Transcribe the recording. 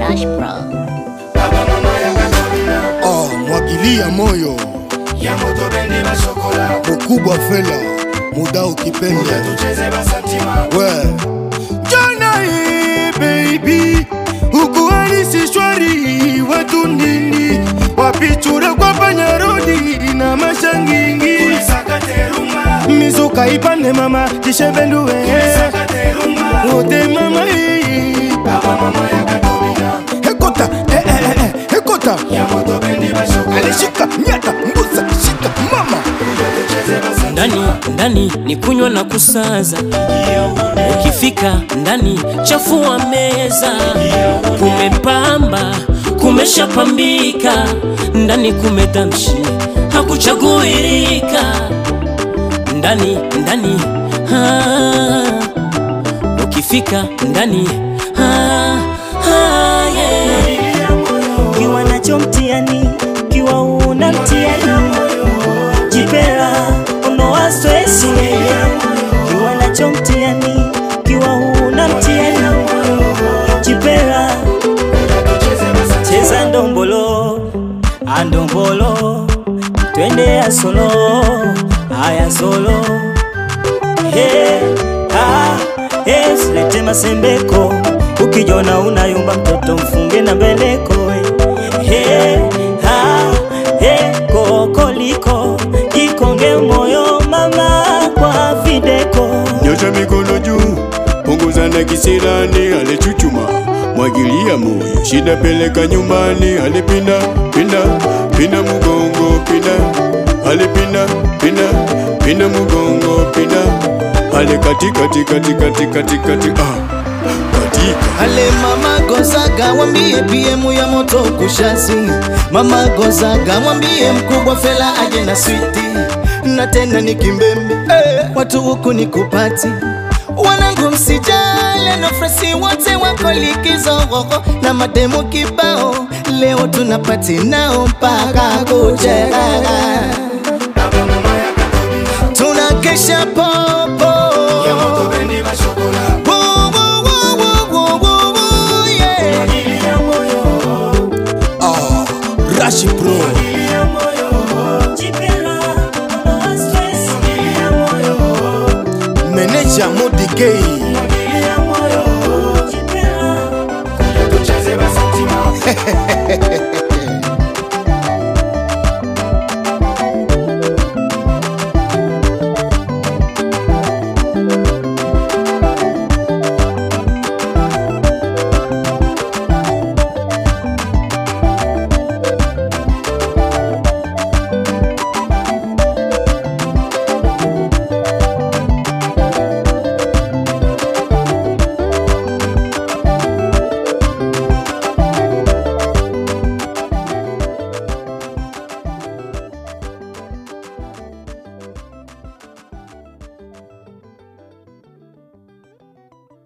Rush Pro. Oh, mwagilia moyo ya moto bendi bashokola mkubwa fela muda ukipenda tucheze basantima we jana hii baby ukuhalisi shwari watu nini wapichura kwa panyarodi na mashangingi sakateruma mizuka ipande mama tishevenduwe sakateruma wote mama hii baba mama ya katobina hekota eh, eh, eh, eh, hekota ya moto bendi bashokola alishika nyata mbuza shika mama tucheze basantima ndani ndani ni kunywa na kusaza ukifika ndani chafua meza kumepamba kumeshapambika ndani kumedamshi hakuchaguirika ndani ndani ah, ukifika ndani ah, ah, yeah. kiwa nacho mtiani kiwa una mtiani jipera unoa stresi kiwa nacho mtiani kiwa una mtiani jipera cheza ndombolo andombolo twende ya solo aya solo Hey, ah, hey, silete masembeko ukijona unayumba mtoto mfunge na mbeleko hey, ah, hey, kokoliko jikonge moyo mama kwa videko nyosha mikono juu, punguza na kisirani, alichuchuma mwagilia moyo, shida peleka nyumbani, alipinda pinda pinda mugongo pinda, alipinda pinda pinda mugongo pinda, ale kati kati kati kati kati kati ah katika Ale mama Gozaga wambie PM ya moto kushasi Mama Gozaga mwambie mkubwa fela aje na switi Na tena ni kimbembe eh, watu huku ni kupati Wanangu msijale no fresi wote wako likizo hoho Na mademu kibao leo tunapati nao mpaka kucheka baba mama ya katobina Tunakesha popo ya moto bendi bashokola Woo, woo, woo, woo, woo, woo, woo, yeah. ilia moyo ah, rashi pro ilia moyo jipera unoa stresi ilia moyo meneja modi gay